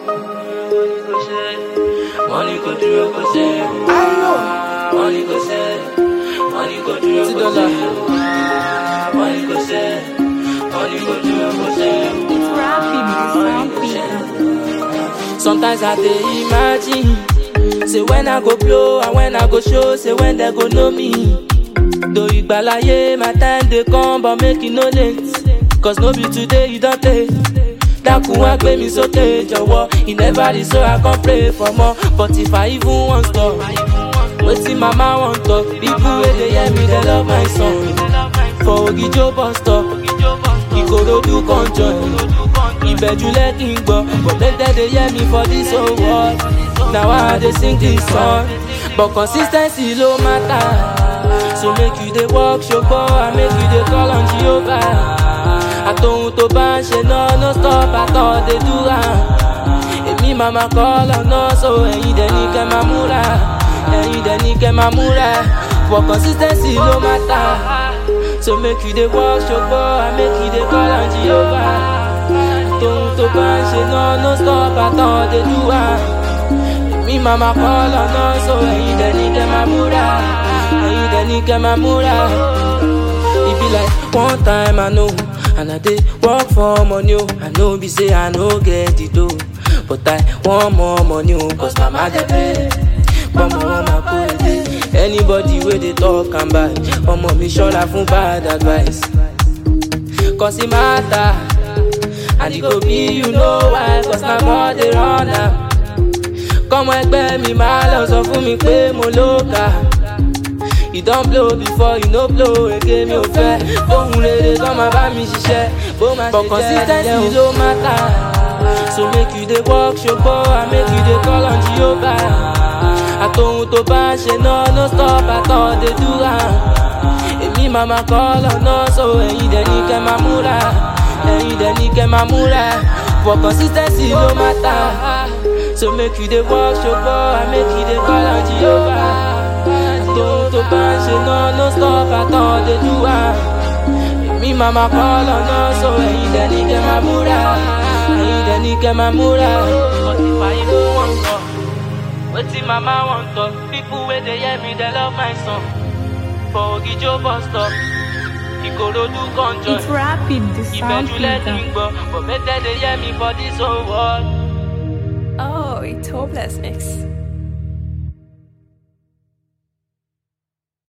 Money go dúró kó ṣe. Money go ṣe. Money go dúró kó ṣe. Money go ṣe. Money go dúró kó ṣe. It's rapping, it's rapping. Sometimes I dey imagine Say when I go blow and when I go show Say when they go know me Though ìgbàláyé my time dey come but make e no late Cause no be today you don take Dákun wá gbé mi sókè jọ̀wọ́ E never dey so I come pray for more But if I even wan stop Wetin mama wan talk People wey dey hear me dey love my song For Ogijo bus stop Ìkòròdú kan join ìbẹ̀jú lẹ́kì ń gbọ́ but make dem dey hear me for this whole world na why i dey sing this song but consis ten cy ló matter so make you dey work ṣogbọ́ and make you dey call on jehovah àtòhun tó bá ń ṣe náà no stop àtọ̀ dey do am èmi màmá call ọ̀nà so ẹ̀yin dẹ̀ ní kẹ́ máa múra ẹ̀yin dẹ̀ ní kẹ́ máa múra but consis ten cy ló matter so make you dey work ṣogbọ́ and make you dey call on jehovah tóun tó bá ń ṣe náà no stop àtàn dey do am èmi màmá kọ́ lọ́nà so ẹ̀yin dẹ̀ ní kẹ́ máa múra ẹ̀yin dẹ̀ ní kẹ́ máa múra. e be like one time i know and i dey work for money o i know be say i no get the dough but i want more money o cause mama dey pay pọ́nmọ́ wọn máa kó èdè anybody wey dey talk am bad ọmọ mi ṣọ́ra fún bad advice cause e matter. and e go be you know why cause na God dey run am. kọ́mọ ẹgbẹ́ mi máa lọ sọ fún mi pé mo ló kà. e don blow before e no blow ege mi ò fẹ́ ohun rere kọ́ máa bá mi ṣiṣẹ́ bó máa ṣe jẹ́ nílẹ̀ ló matter. so make you dey work ṣogbọ́ and make you dey call on jehovah. àtòhun tó bá ń ṣe náà no stop àtọ̀ dey do am. èmi màmá kọ́ lọ́nà so ẹ̀yin dẹ̀ ní kẹ́ máa múra ẹ̀yin dẹ̀ ní kẹ́ máa múra for consis ten cy ló matter so make you dey work ṣogbọ́ and make you dey call on jehovah tóun tó bá ń ṣe náà no stop àtàn dey do am èmi màmá kọ́ lọ́nà so ẹ̀yin dẹ̀ ní kẹ́ máa múra ẹ̀yin dẹ̀ ní kẹ́ máa múra. Wetin mama wan talk, people wey dey hear me dey love my song. For Ogijo bus stop, Ìkòròdú kan join. It's rapping, the sound ìbẹ̀jú lẹ́nu filter. gbọ́ but make dem dey hear me for this whole world. Oh, it's hopeless mix.